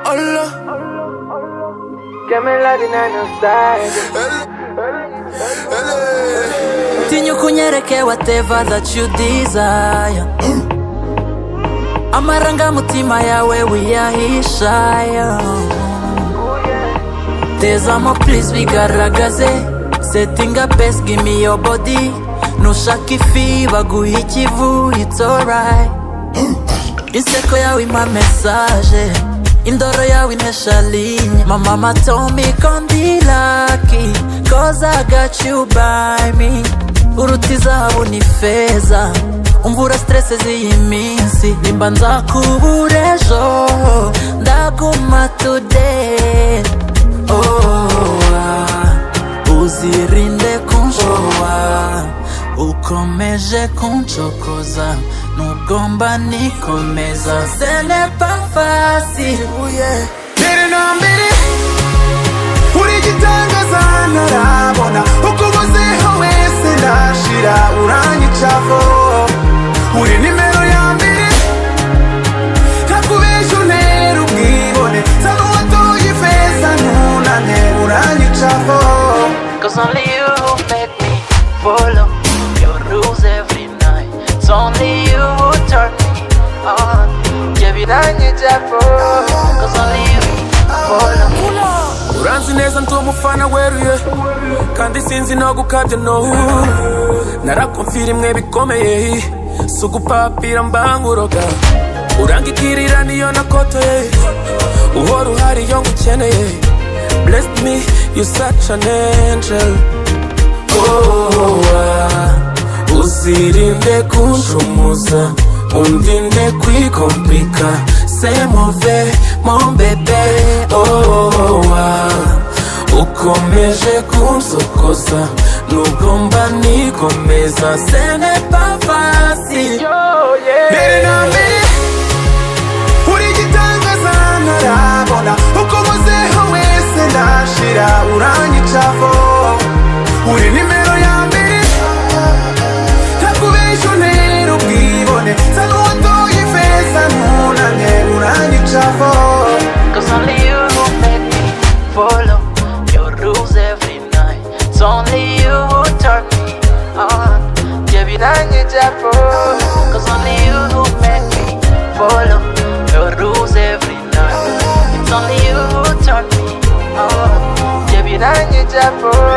Allah Gemellerin en Tinya ukunyereke whatever that you desire amarangamutima yawe wiyahisha tezamo please bigaragaze setting up best give me your body nushaka ifi baguha ikivu it's alright inseko yawe impa message indoro yawe intesha linye my mama told me gon be lucky cause I got you by me uruta izahabu ni feza umvura stress z'iyi minsi nimba nzakubura ejo ndaguma today oh, ah, uzirinde kunshowa ukomeje kuncokoza nugomba nikomeza senepa fasi mbere na mbere urigitangaza ntarabona uko ubozeho wese ndashira uranyicavo uri nimero ya mbere ntakubesha untera ubwibone nsa n'uwatoye ifeza ntunane uranyicavo Cause only you who make me follow your rules every night. It's only you who turn me on. Yeah, we don't need that for Cause only you follow. uranzi neza ndi umufana weruye kandi sinzi no gukabya no narakumvira imwe bikomeye si ugupapira mbanguroga urangikirira niyo nakotoye uhora uhari iyo ngukeneye blessed me you such an angel oh, ah. uzirinde kunjumuza undinde kwikomplika semove mombebe oh, ah. ukomeje kunsokoza nugomba nikomeza senepafasi mbere na mbere urigitangaza ntarabona uko ubozeho wese ndashira uranyicavo uri nimero ya mbere ntakubesha untera ubwibone nsa n'uwatoye ifeza ntunane uranyicavo Cause only you who make me follow your rules every night. It's only you who turn me on. Yeah, we don't need that for Cause only you who make me follow your rules every night. It's only you who turn me on. Yeah, we don't need that for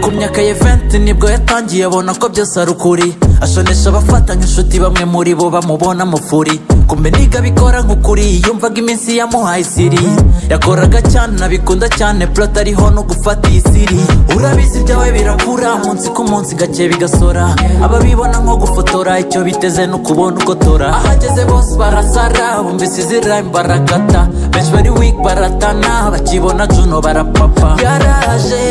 ku myaka ya 20 nibwo yatangiye abona ko byose ari ukuri ashonesha abafatanya inshuti bamwe muri bo bamubona mufuri kumbe niga bikora nk'ukuri yumvaga iminsi yamuhaye isiri yakoraga cyane nabikunda cyane plot ariho no gufata iyi siri urabizi ibyawe birakura munsi ku munsi gake bigasora ababibona nko gufotora icyo biteze ni ukubona ugotora ahageze bose barasara bumvise izira barakata benshi bari weak baratana bakibona juno barapapa yaraje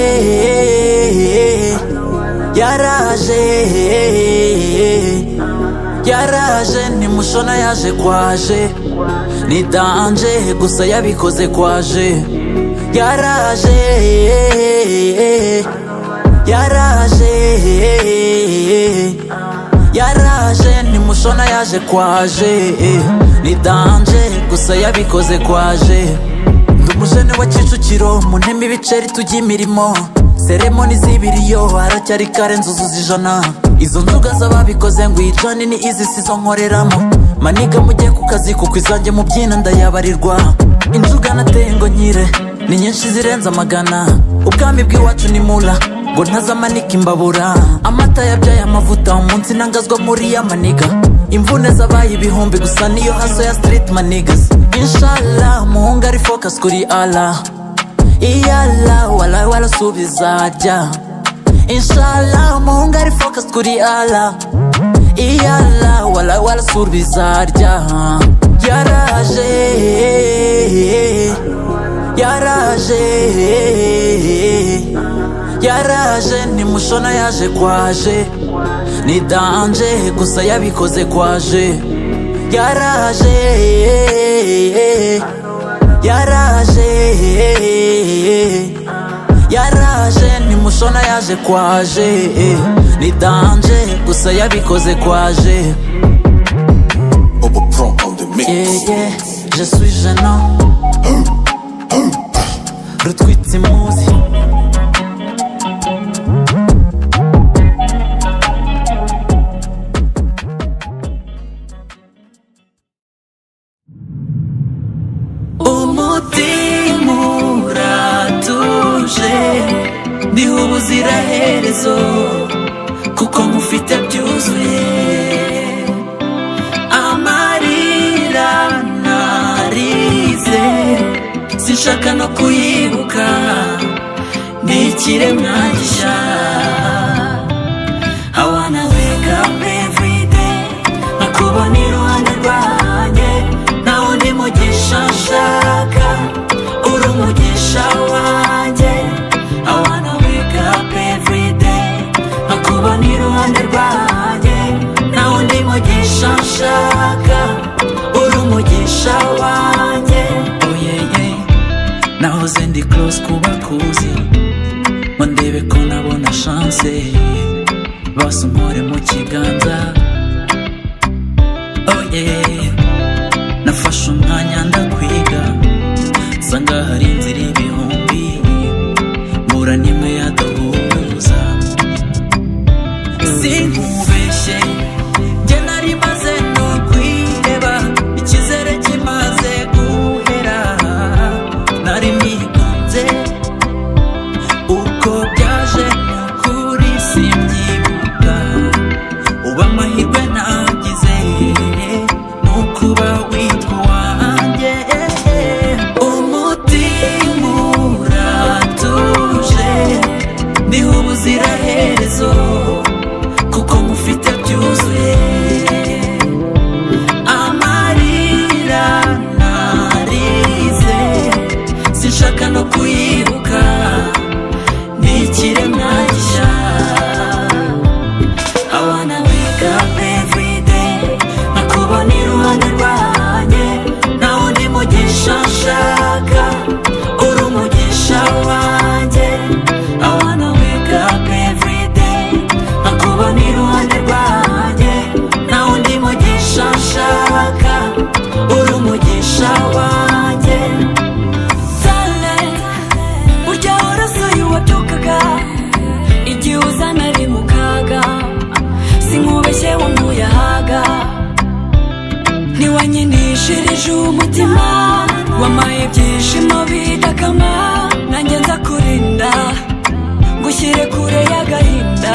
yaraje yaraje nimushona yaje kwaje ni danje gusa yabikoze kwaje yaraje yaraje yaraje nimushona yaje kwaje ni danje gusa yabikoze kwaje ndi umujene wa kicukiro mu ntema ibiceri tujya imirimo seremoni z'ibiriyo haracyari kare nzuzuza ijana izo nzoga z'ababikoze ngo ijane ni izi sizo nkoreramo maniga mujye ku kazi kuko izanjye mu byina ndayabarirwa inzoga nateye ngo nkire ni nyinshi zirenze amagana ubwami bw'iwacu ni mura ngo ntazamanika imbabura amata yabyaye amavuta umunsi ntangazwa muri ya maniga imvune zabaye ibihumbi gusa niyo haso ya street manigas inshallah muhunga ari focus kuri allah iyala walawe warasubiza jya inshallah muhunga ari focus kuri allah iyala walawe warasubiza jya yaraje yaraje yaraje ni mushona yaje kwaje ni danje gusa yabikoze kwaje yaraje yaraje yaraje ni mushona yaje kwaje ni danje gusa yabikoze kwaje Bobo Pro on the mix. yeah, yeah, je suis gênant rutwitse imuzi umutima uratuje ndiho ubuziraherezo kuko mufite byuzuye amarira narize sinshaka no kuyibuka ni ikiremwa gishya I wanna wake up every day nkakubona iruhande rwanjye nawe undi mugisha nshaka uri umugisha wanjye I wanna wake up every day nkakubona iruhande rwanjye nawe undi mugisha nshaka uri umugisha wanjye oh yeah yeah nahoze ndi close kubakuzi mandebe ko nabona chance basa umpore mu kiganza oh yeah nafashe umwanya ndakwiga nsanga hari inzira ibihumbi mbura n'imwe yaduhuza sinkubeshye njye nari maze no kwireba icyizere kimaze guhera nari nigunze uko byaje kuri simbyibuka uba amahirwe nagize ni ukuba witwa wanjye umutima uratuje niho ubuziraherezo kuko mufite byuzuye amarira narize sinshaka no kuyibuka n'ikiremwa gishya I wanna wake up every day nkakubona iruhande rwanjye nawe undi mugisha nshaka uri umugisha wanjye I wanna wake up every day nkakubona iruhande rwanjye nawe undi mugisha nshaka uri umugisha wanjye burya warasuye uwabyukaga igihe uzana ari mu kaga sinkubeshye wamuyahaga ntiwanyinishirije umutima wamaye ibyishimo bidakama nanjye nza kurinda ngushyire kure y'agahinda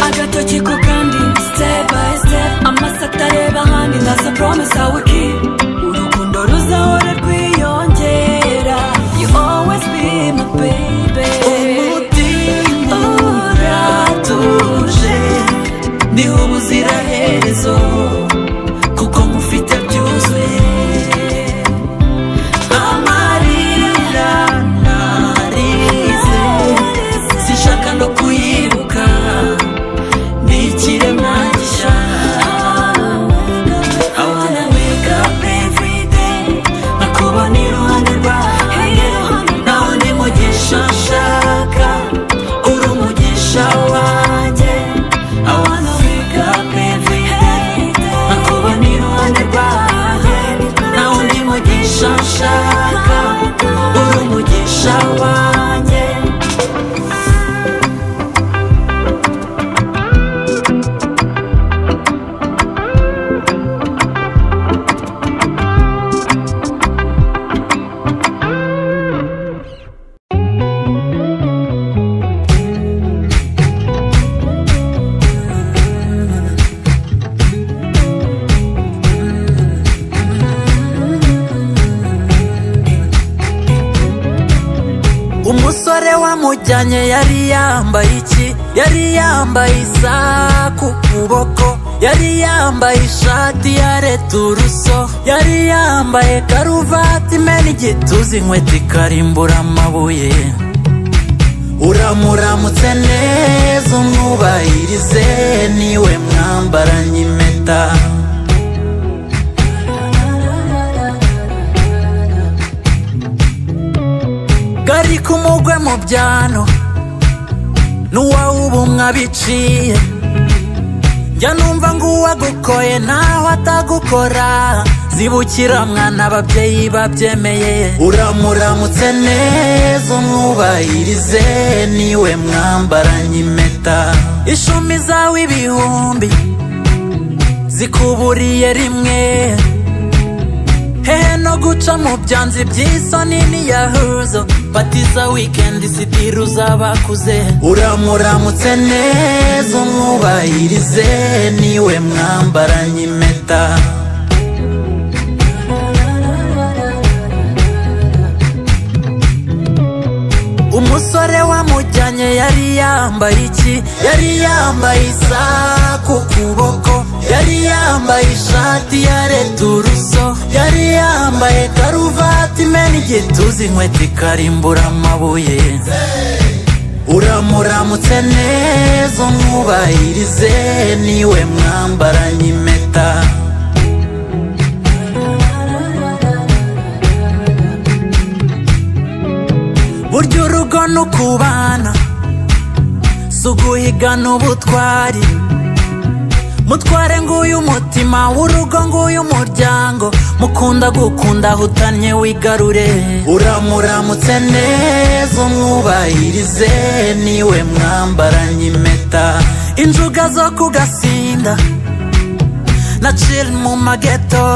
agatoki ko kandi step by step amaso atareba ahandi ndaza promise I will keep urukundo ruzahora rwiyongera you always be my baby umutima uratuje niho ubuziraherezo kuko mufite byuzuye amarira narize sinshaka no kuyibuka ni ikiremwa gishya I bamujyanye yari yambaye iki yari yambaye isaha ku kuboko yari yambaye ishati ya returuso yari yambaye karuvati imena igituza inkweto ikarimbura amabuye uramuramutse neza umwubahirize niwe mwambaranye impeta gari kumugwe mu byano n'uwawubumwa biciye njya numva ngo uwagukoye ntaho atagukora zibukira mwana ababyeyi babyemeye uramuramutse neza umwubahirize niwe mwambaranye impeta ishumi zawe ibihumbi zikuburiye rimwe hehe no guca mu byanzi by'isoni n'iyahuzo batiza wikendi sitiri uzabakuze uramuramutse neza umwubahirize niwe mwambaranye impeta umusore wamujyanye yari yambaye iki yari yambaye isaha ku kuboko yari yambaye ishati ya returuso yari yambaye karuvati imena igituza inkweto ikarimbura amabuye uramuramutse neza umwubahirize niwe mwambaranye impeta burya urugo ni ukubana si uguhigana ubutwari mutware nguyu umutima w'urugo nguyu umuryango mukunda gukunda hutanye wigarure uramuramutse neza umwubahirize niwe mwambaranye impeta injuga zo ku gasinda na ciri mu mageto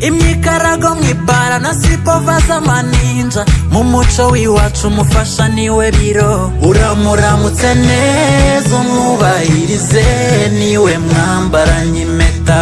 imyikarago mu ibara na sipova z'amaninja mu muco w'iwacu umufasha niwe biro uramuramutse neza umwubahirize niwe mwambaranye impeta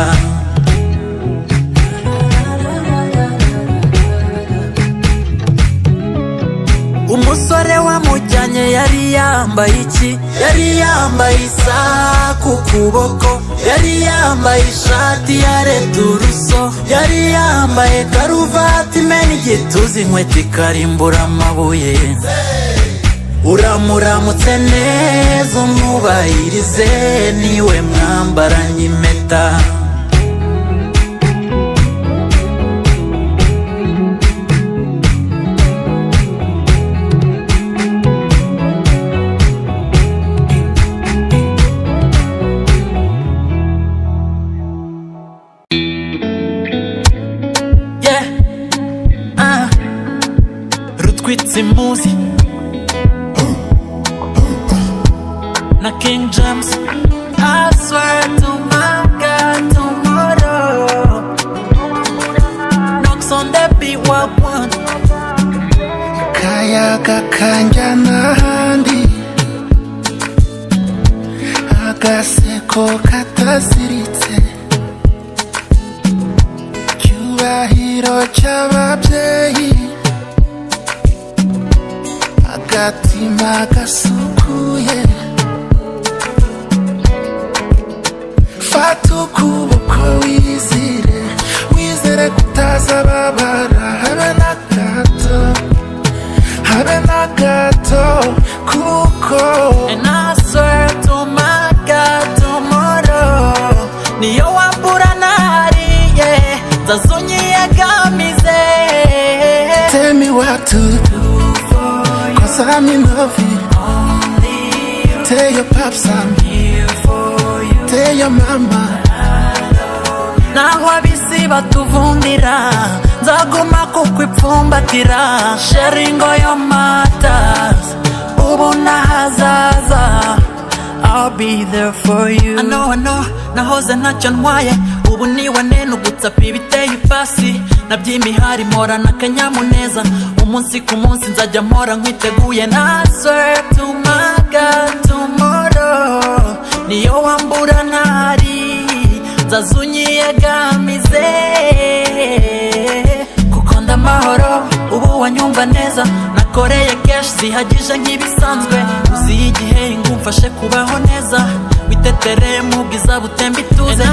umusore wamujyanye yari yambaye iki yari yambaye isaha ku kuboko yari yambaye ishati ya returuso yari yambaye karuvati imena igituza inkweto ikarimbura amabuye uramuramutse neza umwubahirize niwe mwambaranye impeta Rutwitse imuzi na King James I swear to my God tomorrow Knocks on the B1 akayaga kanjyana ahandi agaseko kataziritse icyubahiro cy'ababyeyi agatima gasukuye fata ukuboko wizire wizere kutazababara habe na gato habe na gato kuko And I swear to my God tomorrow Niyo wambura nahariye nzazonyiyegamize tell me what to do cause i'm in love with you. tell your pops i'm here for you tell your mama naho abisi batuvundira nzaguma kukwipfumbatira sharingo yo matas ubu n'ahazaza I'll be there for you ano ano nahoze ntacyo ntwaye ubu niwe nene ugutsapa ibiteye ipasi naby'imihari mporana akanyamuneza umunsi ku munsi nzajya mpora nkwiteguye na swear to my God tomorrow niyo wambura ntari nzazunyiyegamize kuko ndamahoro ubu wanyumva neza nakoreye keshi zihagije nk'ibisanzwe uzi igihe ngo umfashe kubaho neza witetere mu bwiza butemba ituze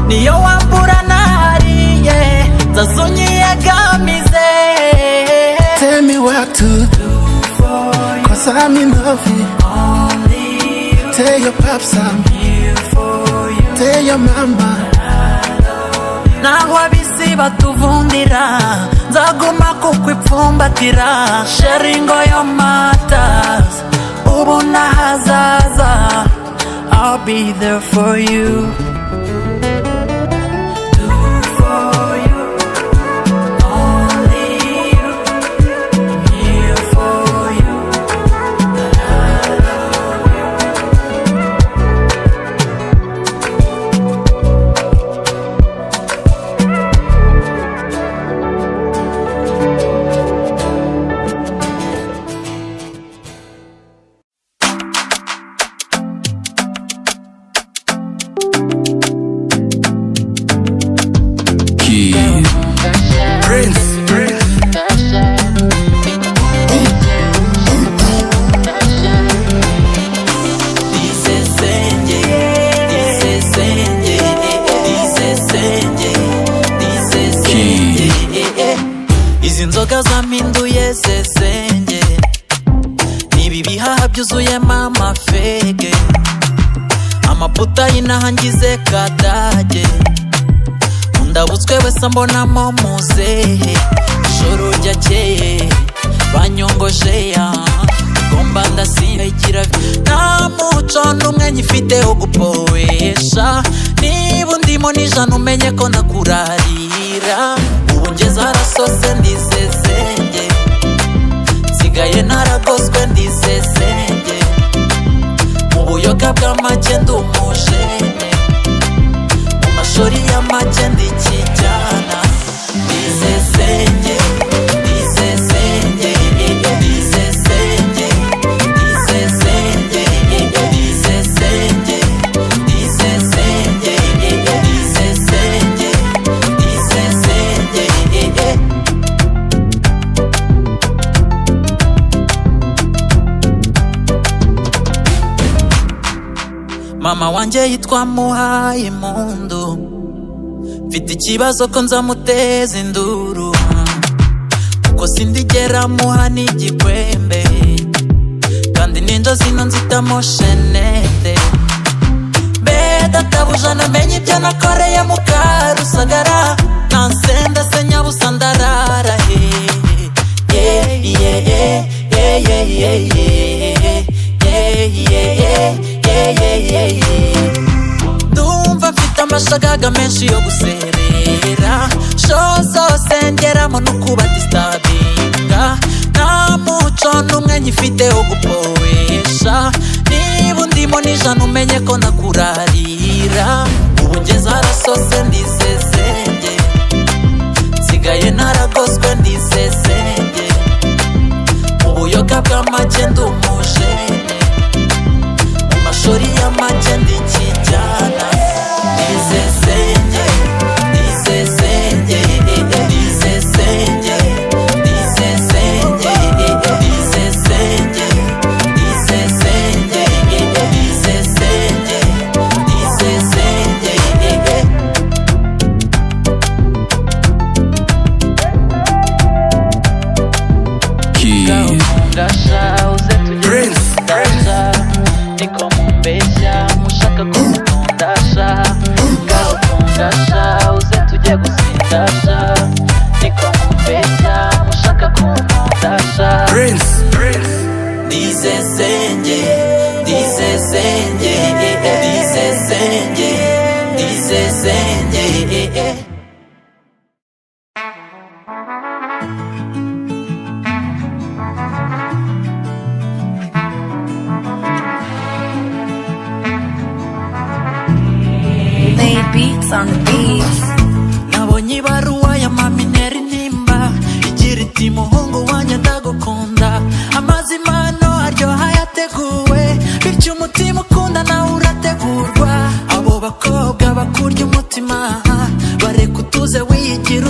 niyo wambura nahariye nzazonyiyegamize Tell me what to do Cause I'm in love with you Tell your pops I'm here for you Tell your mama naho ab'isi batuvundira nzaguma kukwipfumbatira sharingo yo matas ubu n'ahazaza I'll be there for you Key. Prince. Prince. Key. izi nzoga zampinduye sesenge nibi bihaha byuzuyemo amafege amaputa yinahangize kadage undabutswe wese mbonamo muzehe ijoro ryakeye banyongoje ya ngomba ndasindikira nta muco n'umwe nyifite wo gupoesha niba undimo n'ijana umenye ko nakurarira ubu ngeze harasose ndisesenge nsigaye naragoswe ndisesenge mu buyoga bw'amake ndi umujene mu mashuri y'amake ndikijyana ndisesenge ndisesenge ndisesenge ndisesenge ndisesenge ndisesenge ndisesenge ndisesenge mama wanjye yitwa muhaye impundu mfite ikibazo ko nzamuteza induru kuko sindigera muha n'igikwembe kandi n'injo zino nzitamo shenete mbeda ndabuja namenye ibyo nakoreye mu karusagara nansenda se nyabusa ndarara he Yeah, yeah, yeah, yeah, yeah, yeah, yeah. Yeah, yeah, yeah, yeah, yeah, yeah, yeah. ndumva mfite amashagaga menshi yo guserera sho zose ngeramo no kuba distabinga nta muco n'umwe nyifite wo gupoesha niba undimo n'ijana umenye ko nakurarira ubu ngeze harasose ndisesenge nsigaye naragoswe ndisesenge mu buyoga bw'amake ndi umujene mu mashuri y'amake ndikijyana ndisesenge ndisesenge ndisesenge ndisesenge ndisesenge ndisesenge ndisesenge ndisesenge Key. ndashauze Prince, tugeza niko mubeshya mushaka kumutondasha ngaho mundashauze tujye gusindasha niko mubeshya mushaka kumutondasha Prince. Prince. ndisesenge ndisesenge ndisesenge ndisesenge Lay beats on the beats. nabonye ibaruwa ya mami ntera intimba igira iti muhungu wanjye ndagukunda amazi mano aryoha yateguwe bityo umutima ukunda nawe urategurwa abo bakobwa bakurya umutima bareka utuze wiyigira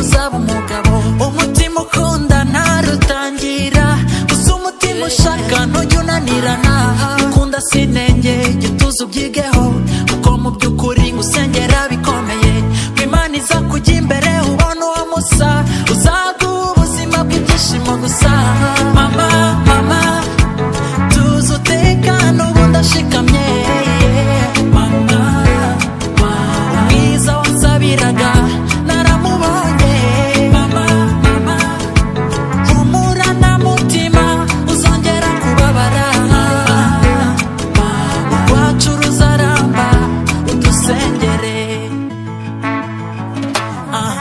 hasi intenge jya utuza ubyigeho kuko mu by'ukuri ngusengera bikomeye ngo imana iza kujya imbere ubona uwo musa uzaguha ubuzima bw'ibyishimo gusa mama mama tuzi utekano ubu ndashikamye mama umwiza wansabiraga naramubonye mama mama humura na mutima uzongera kubabara iwacu ruzaramba udusengere Ah,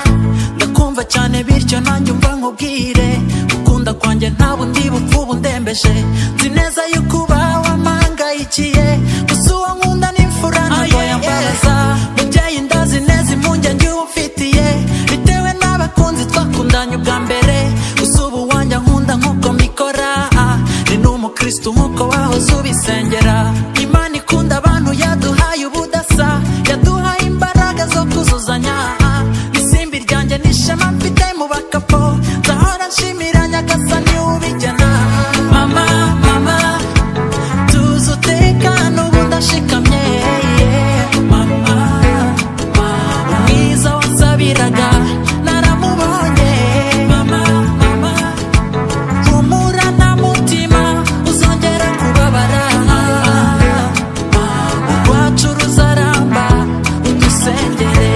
ndakumva cyane bityo nanjye umva nkubwire ukunda kwanjye ntabwo ndibupfa ubu ndembeje nzi neza yuko uba wamangayikiye gusa uwo nkunda ni imfura ntabwo yambaza mubyeyi ndazi neza impungenge uba umfitiye bitewe n'abakunzi twakundanye ubwa mbere gusa ubu wanjye nkunda nk'uko mikora Ah, ni n'umukristo nk'uko wahoze ubisengera imana ikunda abantu yaduhaye ubudasa yaduhaye imbaraga zo kuzuzanya Ah, isimbi ryanjye n'ishema mfite mu bakapo nzahora nshimira nyagasani ubigena mama mama tuzi utekano ubu ndashikamye mama mama mwiza wansabiraga naramubonye mama mama humura na mutima uzongera kubabara rwacu ruzaramba udusengere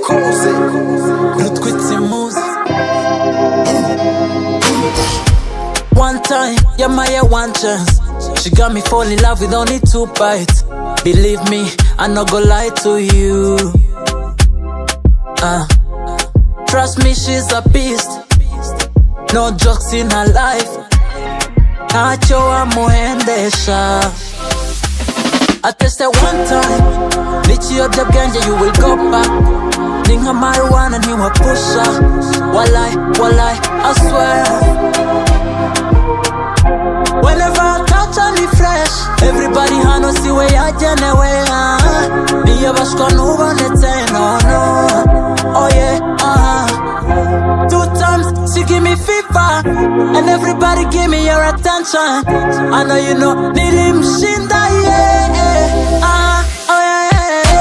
kuze rutwitse imuzi One time, yeah, my yeah, one chance. She got me fall in love with only two bites. Believe me, I not gonna lie to you. Uh, trust me, she's a beast. No jokes in her life. Nacho amuhendesha. I tested one time, n'ikiyobyabwenge you will go back. Ni nka marijuana ntiwapusha. Walai, walai, I swear. Whenever I touch her, ni fresh Everybody hano si we yagenewe ah. Niyabashwa n'ubonetse no no Oh yeah ah. Two times she give me fever And everybody give me your attention I know you know nilimshinda yeah ah. Oh yeah, yeah,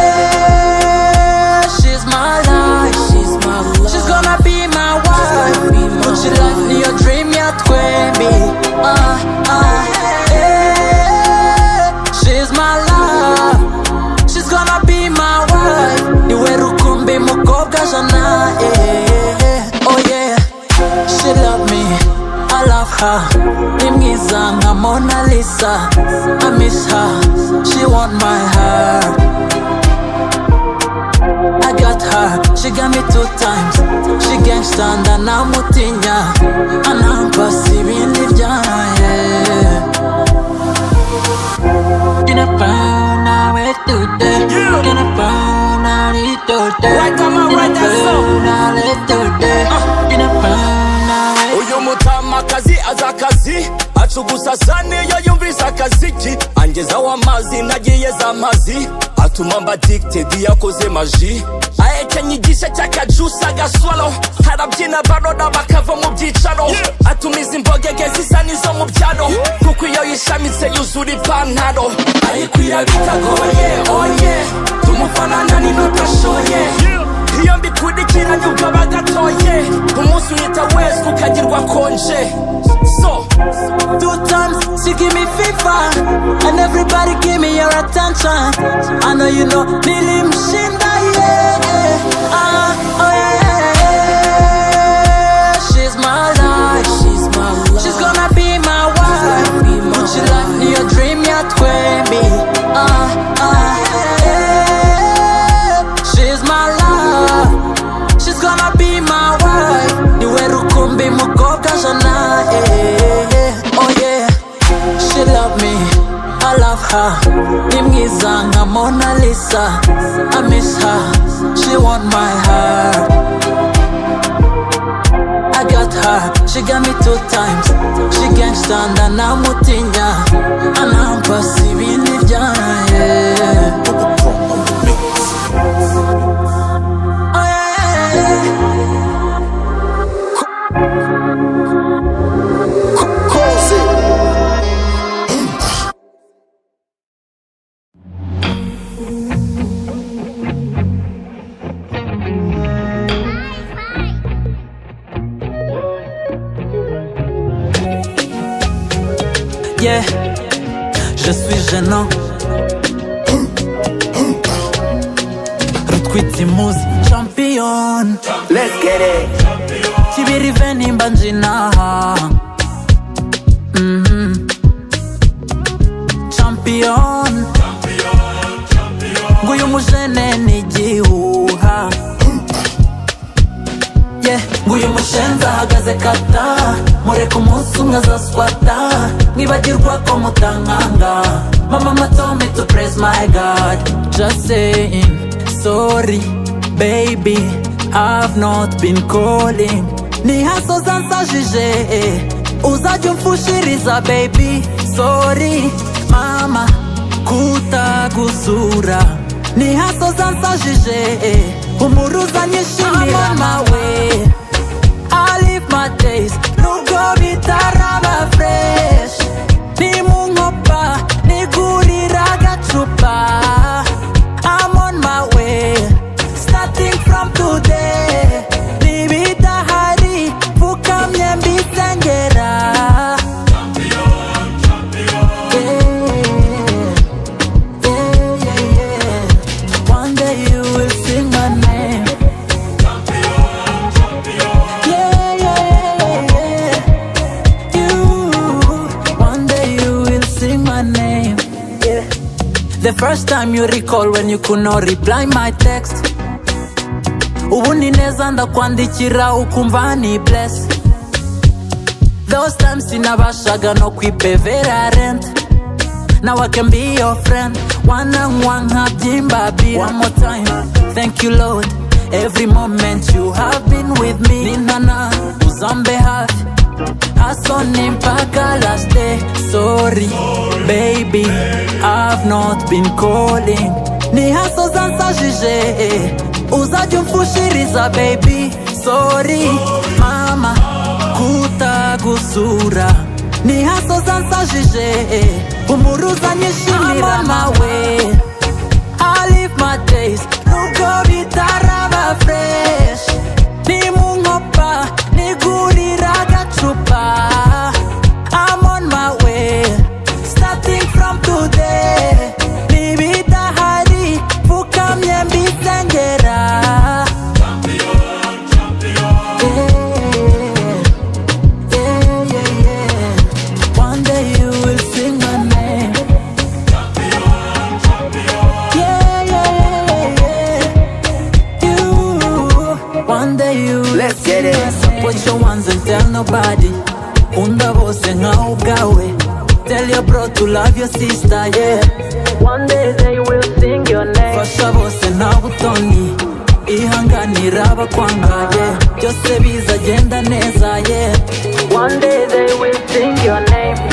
yeah. She's my life She's my life She's gonna be my wife Muchi life niyo dream ya twembi ah, ah, yeah. She's my life She's gonna be my wife Niwe rukumbi mukobwa jana yeah, yeah. Oh yeah She love me I love her Ni mwiza nka Mona Lisa I miss her She want my heart I got her, she got me two times. She gangsta and anamutinya, anampasi ibindi byaye. Gonna burn nawe today, gonna burn ari today. Right, come on, right, that's so. today, gonna burn nawe uyu mutamakazi azi akazi acugusa sane iyo yumvise akaziki angezaho amazi nagiye za mazi atuma mba dikitedi yakoze maji ahekenye igice cy'akajusi agaswaro harabyina barona bakava mu byicaro atumiza imbogege zisa n'izo mu byaro kuko iyo yishamitse yuzura ipantaro ariko irabitagoye oye tumufanana n'inodashoye iyo mbikurikiranye ubwo gatoye umunsi uhita wese ukagirwa konje so Two times she give me fever, and everybody give me your attention. I know you know nilimshinda yeah. Ah, oh yeah. She's my life. She's my life. She's gonna be my wife. Much life, your dream, your twin me. Ah, ah yeah. She's gonna be my wife niwe rukumbi mukobwa jana eh, eh, eh. oh yeah she love me I love her ni mwiza nka Mona Lisa I miss her she want my heart I got her, she got me two times She gangsta ndanamutinya Anampasa ibindi byaye Oh, yeah, yeah, yeah. Yeah, je suis gênant. rutwitimuzi champion kibirive nimba njinaha Mhm. champion nguyu mujene ni igihuha yeah nguyu mushenzi ahagaze kata mureka umunsi umwe azaswata mwibagirwa ko mutankanga mama matome to praise my god just saying sorry baby i've not been calling ni hasoza nsajije eh. uzajya umfushiriza baby sorry mama kutagusura ni hasoza nsajije eh. umuruza nyishimira nawe I live my days nubwo bitaraba fresh ni mu nkopa nigurira agacupa I'm on my way starting from today nibidahari fukamye mbisengera Yeah. Yeah, yeah, yeah. One day you will sing my name yeah, yeah, yeah, yeah. You, one day you will sing my name. Yeah. The first time you recall when you could not reply my text. Ubu ni neza ndakwandikira ukumva ni bless. Those times sinabashaga no kwipevera rent. Now I can be your friend. One and one habyimba beat. One more time. Thank you, Lord. Every moment you have been with me. Ninana, uzambe hafi. Asoni mpaka last day. Sorry, baby. I've not been calling. Ni haso zansajije. Uzajya umfushiriza, baby. Sorry, mama. Kutagusura. Ni haso zansajije. Umuruza nyishimira nawe. I live my days nubwo bitaraba fresh ni mu nkopa nigurira agacupa I'm on my way starting from today nibidahari fukamye mbisengera Yeah, yeah, yeah, yeah. One day you will sing my name yeah, yeah, yeah, yeah. You, one day you Let's get it. Support your ones and tell nobody. Unda bose nkaho ubwawe. Tell your bro to love your sister, yeah. One day they will sing your name. Fasha bose nta butoni. Ihanganira abakwanga, yeah. Byose bizagenda neza, yeah. One day they will sing your name.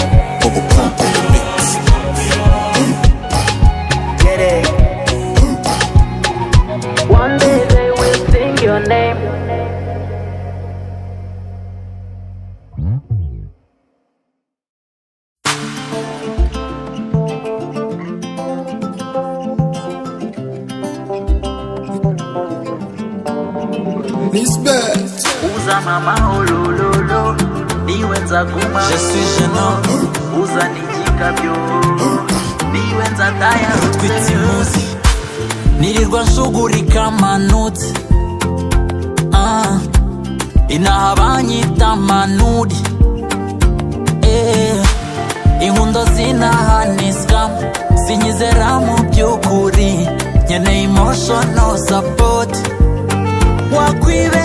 One day they will sing your name. Miss Best. uzana amahorororo niwe nzaguma Je suis gênant, uzana igikabyo niwe twitse nzatayarutse imuzi nirirwa nshugurika amanutse Ah, inaha banyita manuri Eh, inkundo zinaha ni sikamu sinyizera mu by'ukuri nkeneye emotional support wakwibe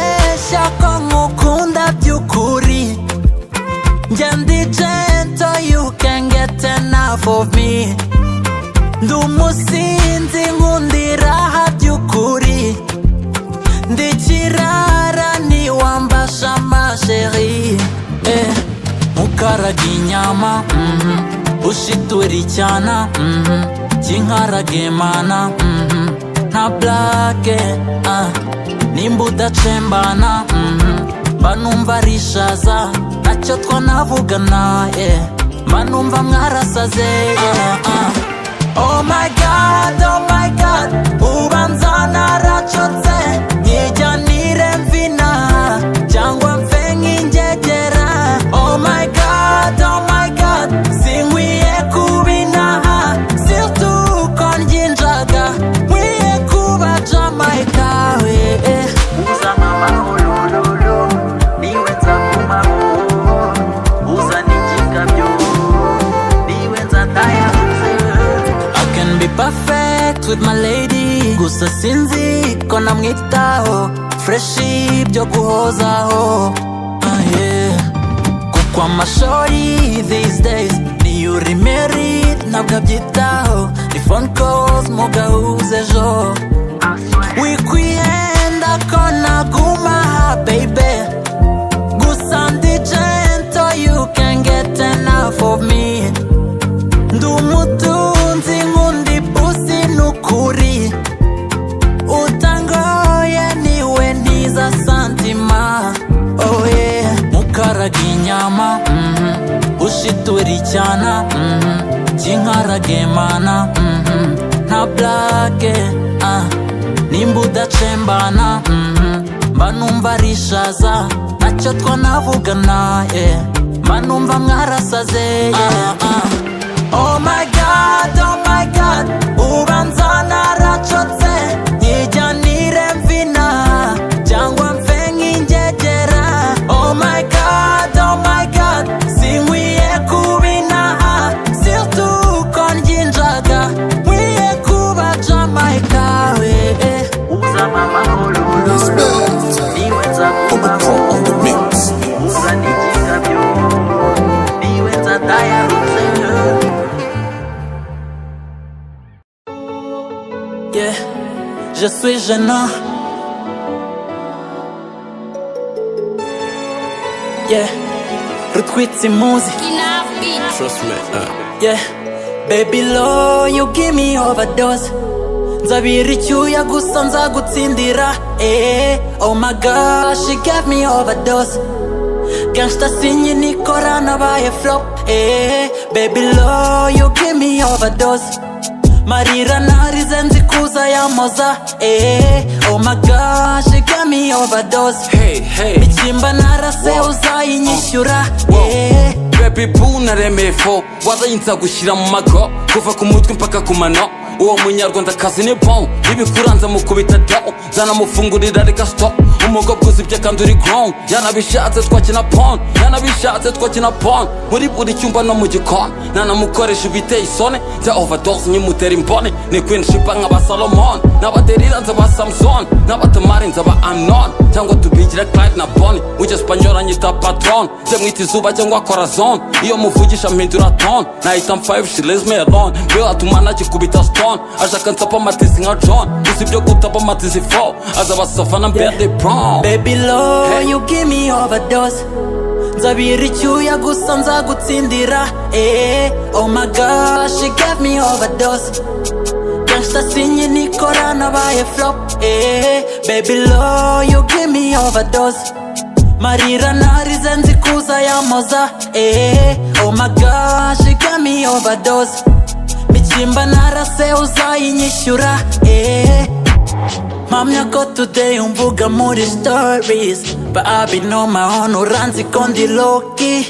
of me ndi umusinzi nkundiraha by'ukuri ndi kirara niwambasha masheri eh, ukaraga inyama mhm, ushitura icyana mhm, kinkaraga imana mhm, nta blake ah, nimba udacembana mhm, mba numva ari ishaza nacyo twanavugana eh, mba numva mwarasaze eh, ah. Oh my god, oh my god, ubanza naracotse Nijyanire mvina, cyangwa mfe nk'ingegera Oh my god, oh my god, sinkwiye kubinaha Surtout ko nginjaga, nkwiye kuba Jamaica we eh. uza mama olololo niwe nza kumaho uza n'igikabyo niwe nza ndayabuze I can be perfect with my lady Gusa sinzi ko namwitaho Freshi byo guhozaho ah, yeah. Kuko amashori these days Ni uri married ntabwo abyitaho Ni phone calls mugahuze ejo Wikwiyenda ko naguma aha baby Gusa ndi gentle you can get enough of me ndi umutunzi nk'undi pusi ni ukuri utangoye niwe ntiza santima oye mukaraga inyama mhm, ushitura icyana mhm, kinkaraga imana mhm, nta blake ah, nimba udacembana mhm, mba numva ari ishaza nacyo twanavugana eh, mba numva mwarasaze yeah, ah. Oh my god, oh my god Ubanza naracotse Nijyanire mvina Cyangwa mfe nk'ingegera Oh my god, oh my god Sinkwiye kubinaha Surtout ko nginjaga Nkwiye kuba Jamaica we eh. uza mama olololo niwe nza kumaho uza n'igikabyo niwe nza ndayabuze Yeah, je suis gênant. Yeah, retweet impunzi. Yeah, baby low, you give me overdose. Nzabira icyuya gusa nzagutsindira. Eh, oh my gosh, she gave me overdose. Gangsta sinye nikora nabaye flop. Eh, baby low, you give me overdose. Marira narize nzi kuza yamoza eh, Oh my gosh, she got me overdose hey, hey. Ikimba narase uzayinyishyura eh, Baby boo naremeye fo warayinza gushyira mu mago kuva ku mutwe mpaka ku mano uwo munyarwandakazi ni bon ibikuranza mukubita do zanamufungurira reka stop umugobwa uzibye kandi uri grown yanabishatse twakina pon yanabishatse twakina pon muri buri cyumba no mu gikoni nanamukoresha ibiteye isoni nza overdose nyimutera imboni ni queen shipa nk'aba salomon n'abaderira nza ba samson n'abatamari nza ba anon cyangwa tubigira clyde na boni ujya spanyola nyita patron nze mwita izuba cyangwa corazon iyo muvugisha mpindura ton nahita mfayive she lays me alone bill atuma nagikubita stone ashaka nsapa amatizi nka john gusa ibyo gutapa amatizi fo aza basafana mbere de prom Baby low, you give me overdose Nzabira icyuya gusa nzagutsindira eh, Oh my gosh, she gave me overdose Gangsta sinye nikora nabaye flop eh, Baby low, you give me overdose Marira narize nzi kuza yamoza eh, Oh my gosh, she gave me overdose Michimba narase uzayinyishyura eh, Mpamya ko today umvuga muri stories But I've been on my own uranzi ko ndi loki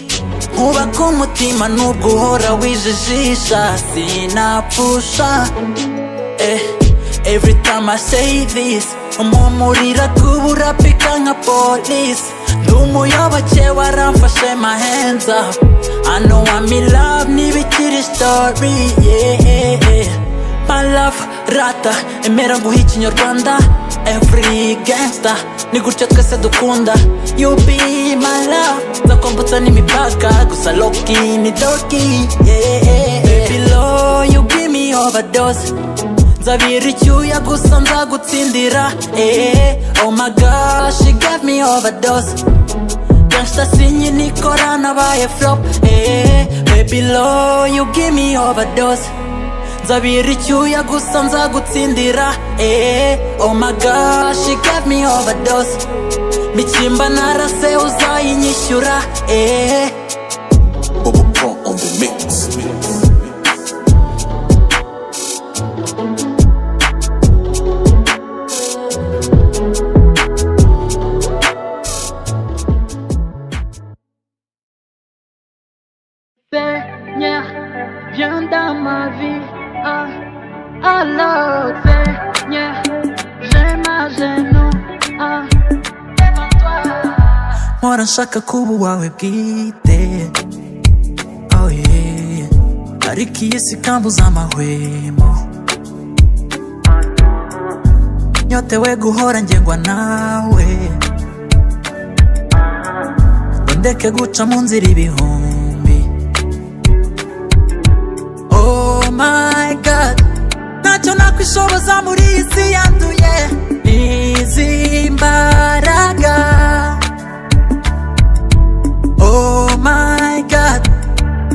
Nkuba k'umutima nubwo uhora wijijisha Sinapfusha eh, Every time I say this Umumurira kubura pika nka police Ndi umuyoboke waramfashe my hands up I know I'm in love ntibikiri story yeah, yeah. My love, rata, emera nguhe ikinyarwanda Every gangster, ni gutya twese dukunda You be my love, nzakwambutsa n'imipaka Gusa loki ni doki, yeah, yeah, yeah below you give me overdose nzabira icyuya gusa nzagutsindira eh oh my gosh she gave me overdose gangsta sinye nikora nabaye flop eh baby low you give me overdose nzabira icyuya gusa nzagutsindira eh oh my gosh she gave me overdose mikimba narase uzayinyishyura eh Bubble Pro on the mix. Seigneur, viens dans ma vie. Ah, alors, Seigneur, j'ai ma genou. Ah, devant toi. mpora nshaka kuba uwawe bwite oh yeah. ariko iyi si kambuza amahwemo nyotewe guhora ngengwa nawe ngo ndeke guca mu nzira ibihumbi oh my god ntacyo nakwishoboza muri iyi si yanduye izi mbaraga oh my god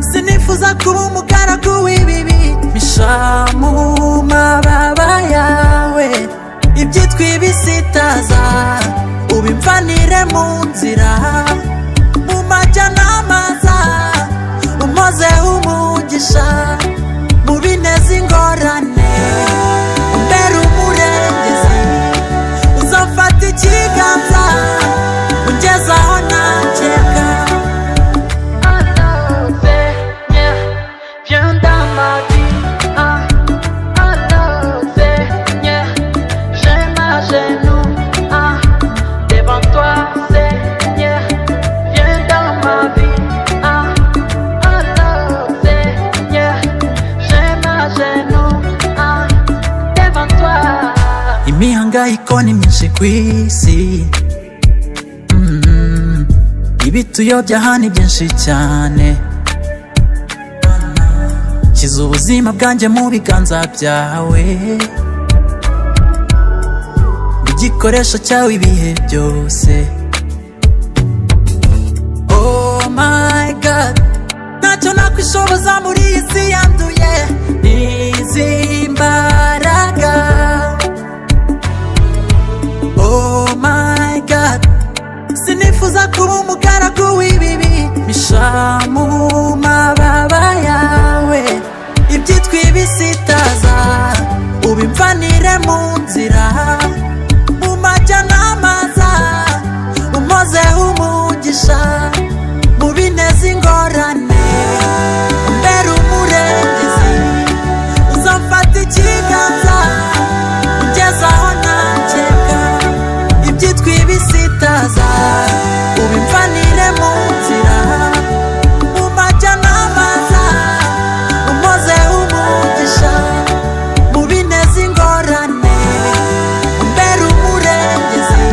sinifuza kuba umugaragu w'ibibi misha mu mababa yawe ibyitwa ibisitaza ubimvanire mu nzira mu majyanama za umoze umugisha mu bineza ingorane umbere umurengezi uzafata ikiganza ungezaho nakeka Alors, Seigneur, viens dans ma vie. Ah, alors, Seigneur, j'ai ma genou. Ah, devant toi, Seigneur, viens dans ma vie. Ah, alors, Seigneur, j'ai ma genou. Ah, devant toi. imihangayiko ni myinshi ku isi Mm. ibituyobya hano byinshi cyane kiza ubuzima bwanjye mu biganza byawe igikoresho cyawe ibihe byose oh my god ntacyo nakwishoboza muri iyi si yanduye izi mbaraga Oh my god Sinifuza kuba umugaragu w'ibibi Misha mu mababa yawe Ibyitwa ibisitaza Ubimvanire mu nzira Mu majyanama za Umoze umugisha Mu bineza ingorane Umbere umurengezi Uzamfata ikiganza Ungezaho nakeka ibyitwa ibisitaza ubimvanire mu nzira mu majyanama za umoze umugisha mu bineza ingorane umbere umurengezi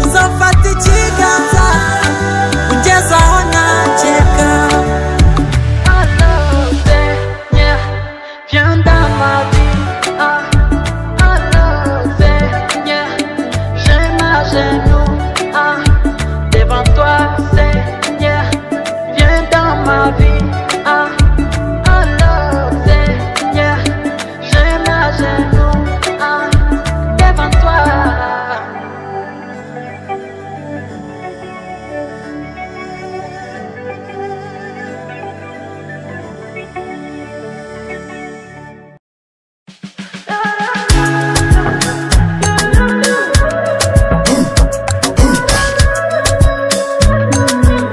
uzafata ikiganza ungezaho nakeka Alors, Seigneur, viens dans ma vie. Ah, alors, Seigneur, j'ai ma genou. Ah, devant toi, Seigneur, viens dans ma vie. Ah, alors, Seigneur, j'ai ma genou. Ah, devant toi.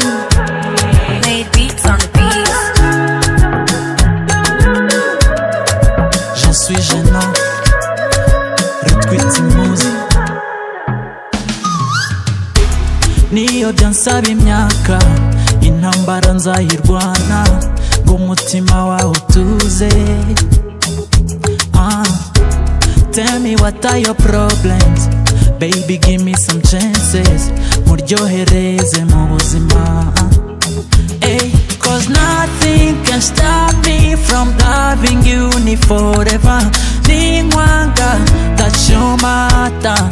Play beats on the beats. J'en suis gênant Rutwitsi muzi Niyo byansaba imyaka Intambara nzayirwana Ngo umutima wawe utuze ah. Tell me what are your problems Baby give me some chances Muryohereze mu buzima ah. Ey, cause Cause nothing can stop me from loving you ni forever Ninkwanga tachomata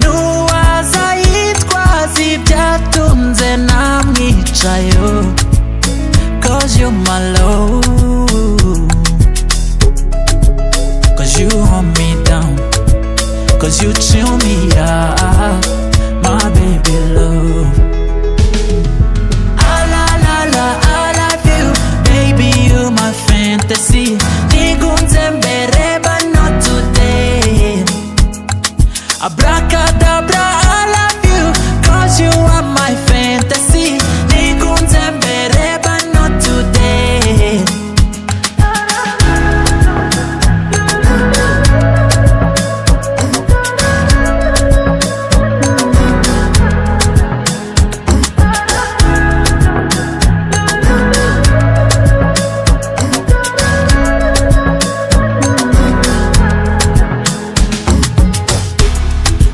Nuwaza yitwaza ibyatunze namwicayo Cause you're my love Cause you hold me down Cause you chill me up My baby love Ah, la, la, la, I love you Baby, you my fantasy Nigunze mbere but not today Abracadabra, I love you Cause you are my fantasy Nigunze mbere but not today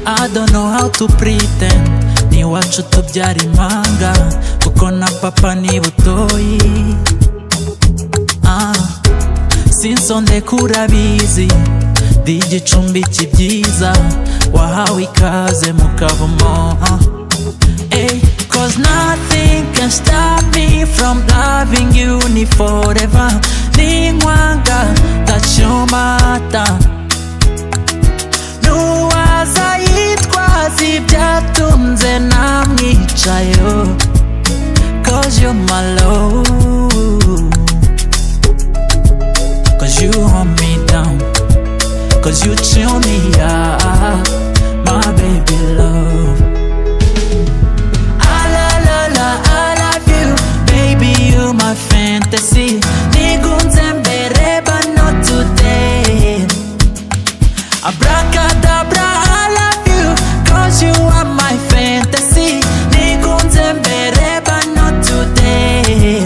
I don't know how to pretend n'iwacu tubyara impanga kuko na papa ni butoyi ah. sinsondeka urabizi ndi igicumbi kibyiza wahawe ikaze mu kavumo ah. Ay, Cause nothing can stop me from loving you ni forever Ninkwanga tachomata Nuwaza yitwaza ibyatunze namwicayo Cause you're my love Cause you hold me down Cause you chill me up My baby love Ah, la, la, la, I love you Baby, you my fantasy Nigunze mbere but not today Abracadabra, I love you, cause you are my fantasy. Nikunze mbere, but not today.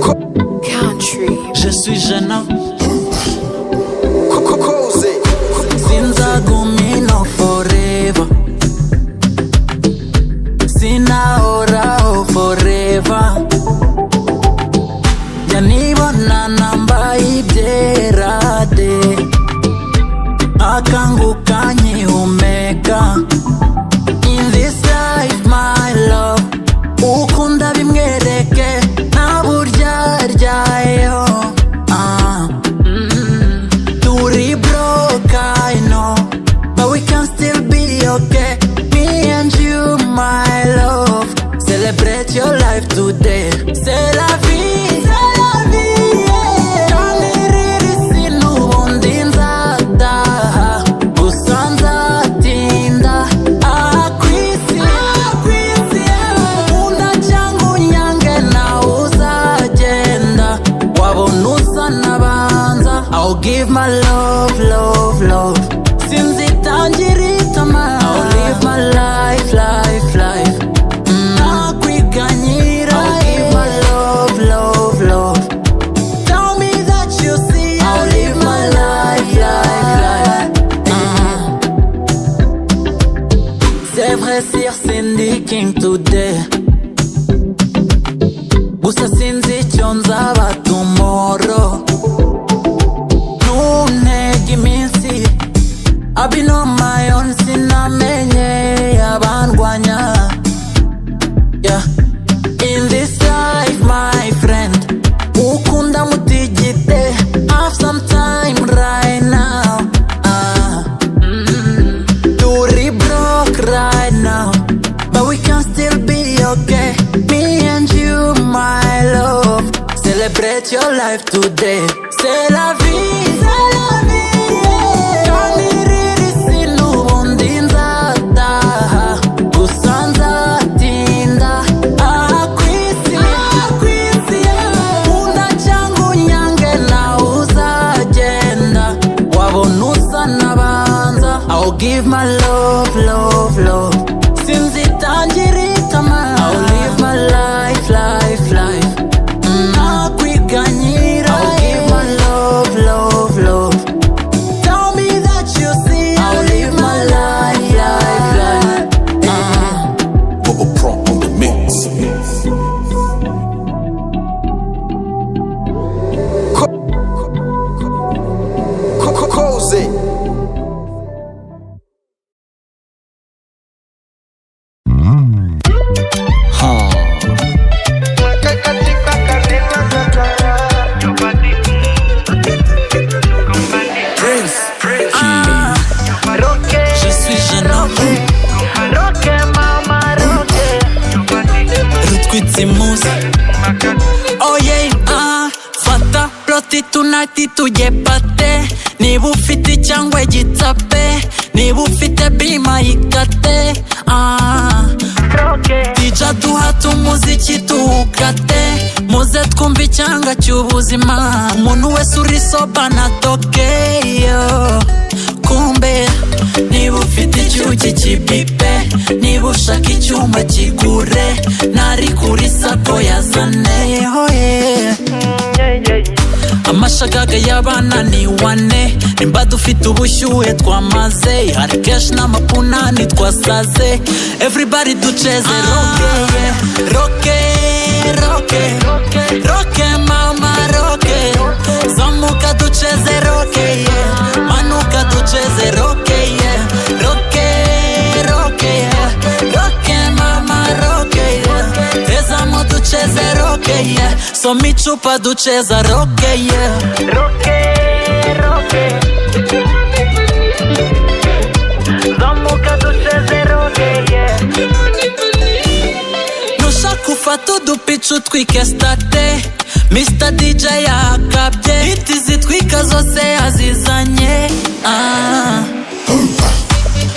Country. Je suis jeune homme. Sinzagumino forever. Sinaorao forever. yanibona nambaye ibyerade akanguka nkihumeka in this life my love ukunda bimwereke nta buryaryariho Ah, mm, turi broke I know but we can still be okay me and you my love celebrate your life today c'est la vie c'est la vie yeah. Ntamirira isi n'ubundi nzataha gusa nzatinda aha ku isi nkunda cyangwa unyange nawe uzagenda wabona usa n'abanza I'll give my love love love sinzi itangira itama I'll live my life life life ntakwiganyira I'll give my love love love Tell me that you see I'll live my life, life, life C'est vrai sir Cindy King today Gusa sinzi icyo nzaba tomorrow Nuntege iminsi I've been on my own sinamenye abandwanya Yeah In this life my friend ukunda mutigite have some time right now ah mm, turi broke right now but we can still be okay me and you my love celebrate your life today c'est la vie c'est la vie yeah. Ntamirira isi n'ubundi nzataha gusa nzatinda aha ku isi Nkunda cyangwa ufite unati tugepate niba ufite cyangwa igitape niba ufite bima yikate ah. dija duhate umuziki tuwukate muze twumve icyanga cy'ubuzima umuntu wese uri soba na tokeyo kumbe niba ufite icyuki kibipe niba ushaka icyuma kigure nari kuri sako yazane hoye amashagaga y'abana ni wane nimba dufite ubushyuhe twamaze hari kenshi n'amapunani twasaze everybody duceze roke roke roke roke mama roke zamuka duceze roke yeah. manuka duceze roke yeah. roke roke yeah. roke mama roke yeah. tezamo duceze roke yeah. soma icupa duceza roke yeah. roke roke zamuka duceze roke nushaka ufata udupica utwike state Mr. DJ yakabye Hiti zitwika zose azizanye ah.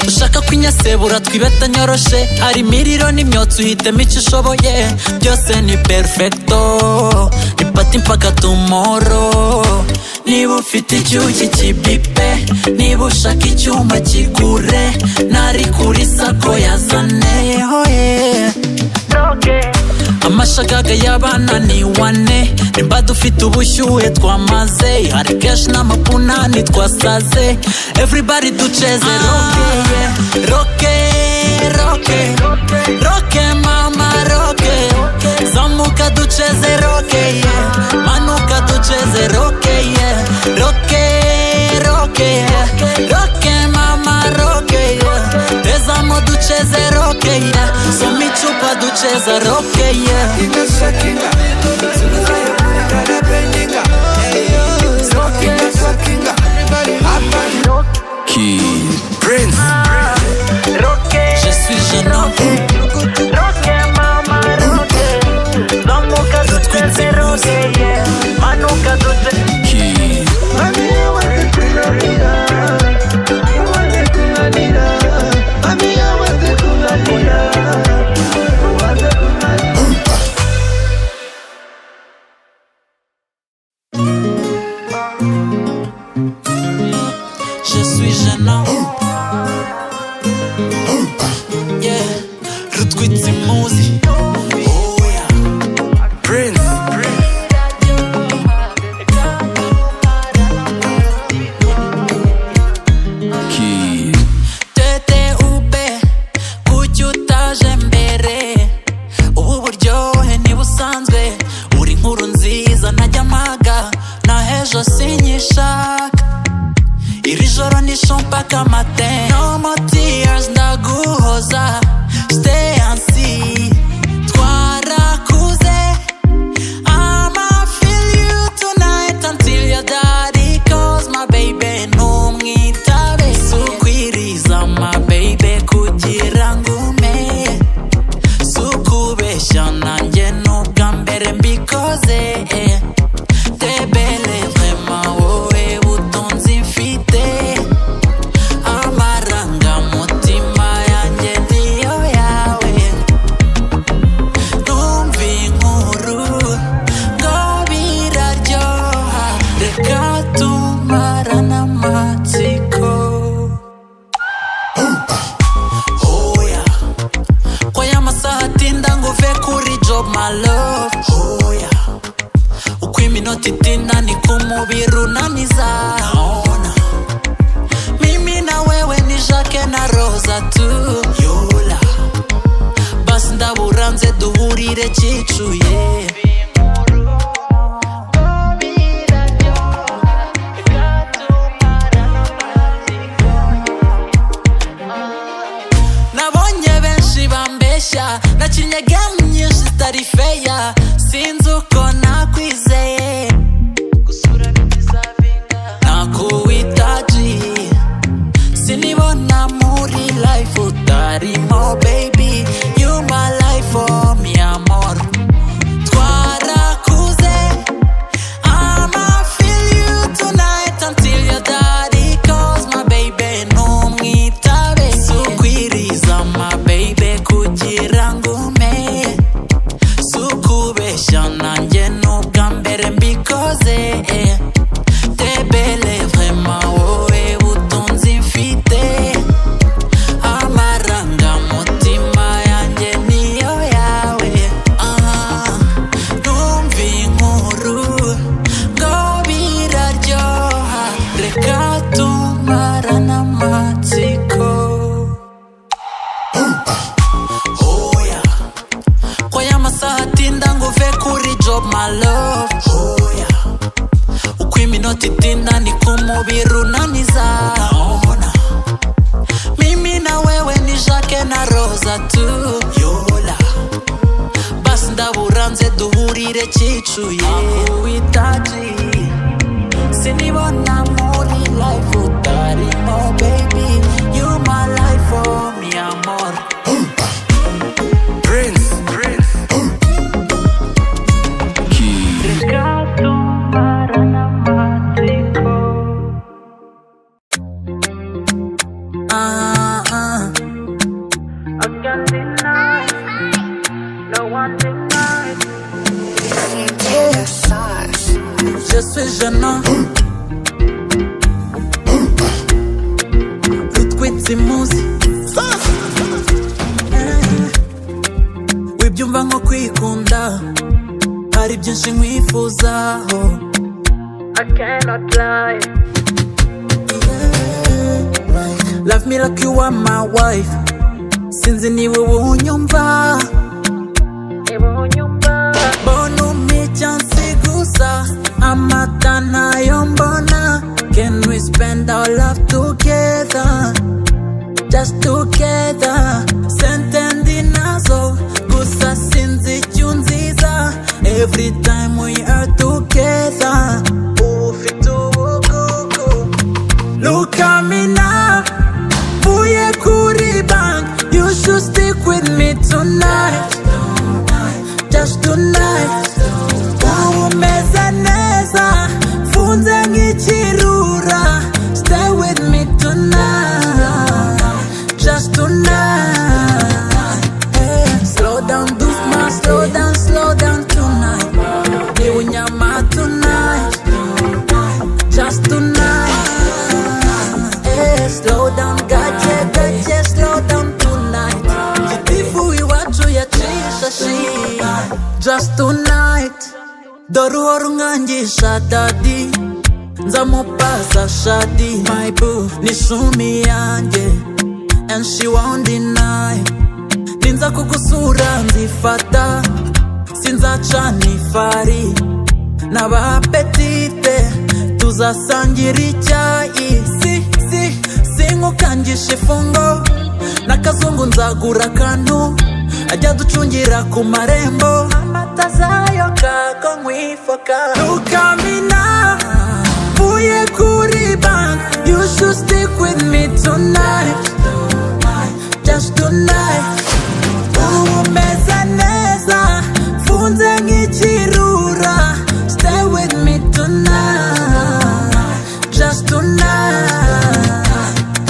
ushaka kwinyasebura twibeta nyoroshe hari imiriro n'imyotsi uhitemo icyo ushoboye byose ni perfecto ipati mpaka tumoro niba ufite icyuki kibipe niba ushaka icyuma kigure nari kuri sako yazane hoye amashagaga y'abana ni wane nimba dufite ubushyuhe twamaze hari kenshi n'amapunani twasaze everybody duceze roke yeah. roke roke roke mama roke zamuka duceze roke yeah. manuka duceze roke yeah. roke roke yeah. roke mama roke yeah. tezamo duceze roke yeah. soma icupa duceza roke yeah. Kid. Prince. Je suis jeune homme. Je suis jeune homme. Yeah. Rutwitsi muzi. Oh yeah. Prince. Kid. TTUB kuki utaje mbere ubu buryohe ntibusanzwe uri inkuru nziza ntajya mpaga na hejo sinyishaka iri joro ni shompaka matin no more tears ndaguhoza stay and see twarakuze I'ma feel you tonight until your daddy calls my baby ntumwitabe sukwiriza my baby kugira ngo umenye sukubeshya nanjye n'ubwa mbere mbikoze eh. tebere vrema wowe butunzi mfite amarangamutima yanjye niyo yawe numva inkuru ngo biraryoha reka tumarane amatsiko oya ko y'amasaha atinda ngo uve kuri job my love oya uko iminota itinda niko umubiri unaniza Naona. mimi na wewe ni jake na roza tu yola basi ndabura nze duhurire cicuye nabonye benshi bambeshya nakinnye game nyinshi zitari feya sinzi uko nakwizeye nakuwitaji sinibona muri life utarimo baby you my life oh mi amor twarakuze ama feel up my love oh yeah uko iminota itinda niko umubiri unaniza ubona mimi na wewe ni jacke na roza tu yola basi ndaburanze duhurire kicuye witaji sinibona muri life utarimo baby you my life oh mi amor Prince Ah, ah. Je suis jeune rutwitse imuzi wibyumva nko kwikunda hari byinshi nkwifuzaho Love me like you are my wife Sinzi niwe wunyumva Bona umpe icyansi gusa Amata ntayo mbona Can we spend our love together Just together Sente ndi nazo Gusa sinzi icyo unziza Every time we are together Ubu ufite ubugugu Look at me now Vuye kuri bank You should stick with me tonight Just tonight Ubu umeze neza Funze nk'ikirura Stay with me tonight Just tonight Eh, Slow down Dufma Slow down, slow down tonight Niwunyama tonight Just tonight. Eh, slow down, gaje, gaje, slow down tonight. Jitifu iwacu yacisha shi. Just tonight. Doruho rungangisha dadi. Nzamupaza shadi. My boo, ni shumi yanjye. And she won't deny. Ninza kugusura nzifata. Sinzaca nifari. n'abapetite tuzasangira icyayi si si sinkukangisha ifungo n'akazungu nzagura akantu ajya ducungira ku marembo amata zayo kako nkwifoka tukamina vuye kuri bank you should stick with me tonight just tonight ubu umeze neza mfunze nk'ikirura stay with me tonight just tonight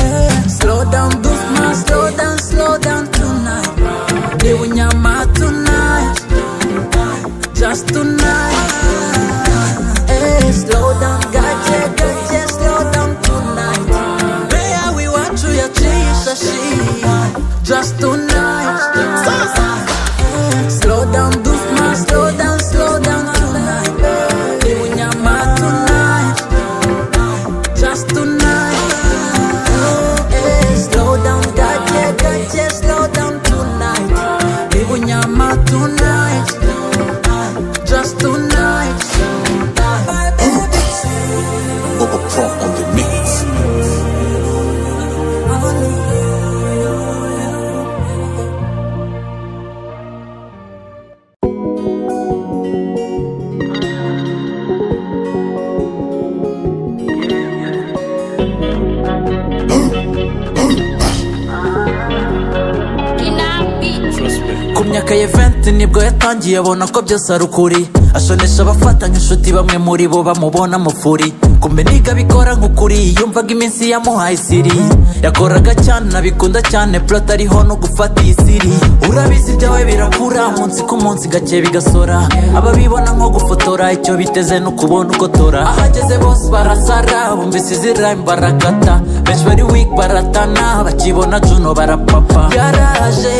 Eh, slow down dufma slow down slow down tonight ni unyama tonight just tonight Eh, slow down gaje gaje slow down tonight Mbea wiwacu yacisha shi just tonight Slow down, Dufma, slow down, slow down tonight. Ni unyama tonight, just tonight. Eh, slow down, gaje, gaje, slow down tonight. Ni unyama tonight, just tonight. My baby, Bubba Pro on the mix. ku myaka ya 20 nibwo yatangiye abona ko byose ari ukuri ashonesha abafata nk'inshuti bamwe muri bo bamubona mufuri kumbe niga bikora nk'ukuri yumvaga iminsi yamuhaye isiri yakoraga cyane nabikunda cyane plot ariho no gufata iyi siri urabizi ibyawe birakura munsi ku munsi gake bigasora ababibona nko gufotora icyo biteze ni ukubona ugotora ahageze bose barasara bumvise izi rhyme barakata benshi bari weak baratana bakibona juno barapapa yaraje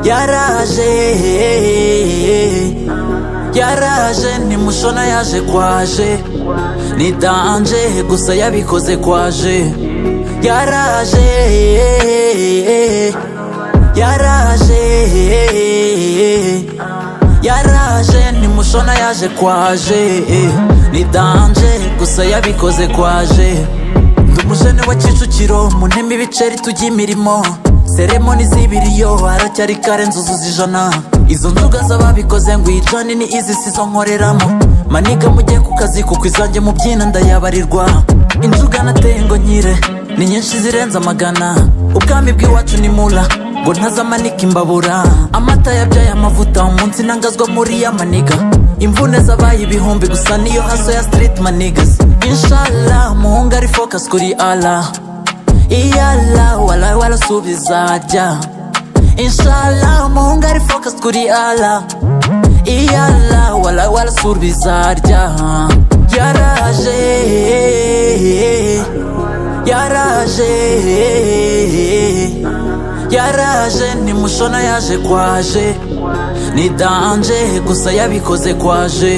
yaraje yaraje ntimushona yaje kwaje ni danje gusa yabikoze kwaje yaraje yaraje musona yaje kwaje eh, ni danje gusa yabikoze kwaje ndi umujene wa kicukiro mu ntema ibiceri tujya imirimo seremoni z'ibiriyo haracyari kare nzuzuza ijana izo nzoga z'ababikoze ngo ijani ni izi sizo nkoreramo maniga mujye ku kazi kuko izanjye mu byina ndayabarirwa inzoga nateye ngo nkire ni nyinshi zirenze amagana ubwami bw'iwacu ni mura ngo ntazamanika imbabura amata yabyaye amavuta umunsi ntangazwa muri ya maniga imvune zabaye ibihumbi gusa niyo haso ya street manigas inshallah umuhungu ari focus kuri allah iyala wala wala subiza jya inshallah umuhungu ari focus kuri allah iyala wala wala subiza jya yaraje yaraje yaraje ni mushona yaje kwaje ni danje gusa yabikoze kwaje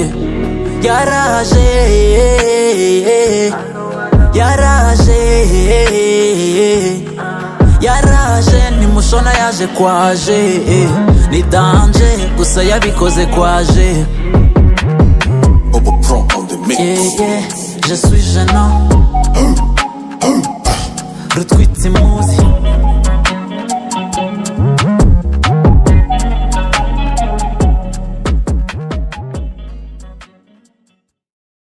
yaraje yaraje yaraje ni mushona yaje kwaje ni danje gusa yabikoze kwaje Yeah, yeah, je suis gênant Rutwitse imuzi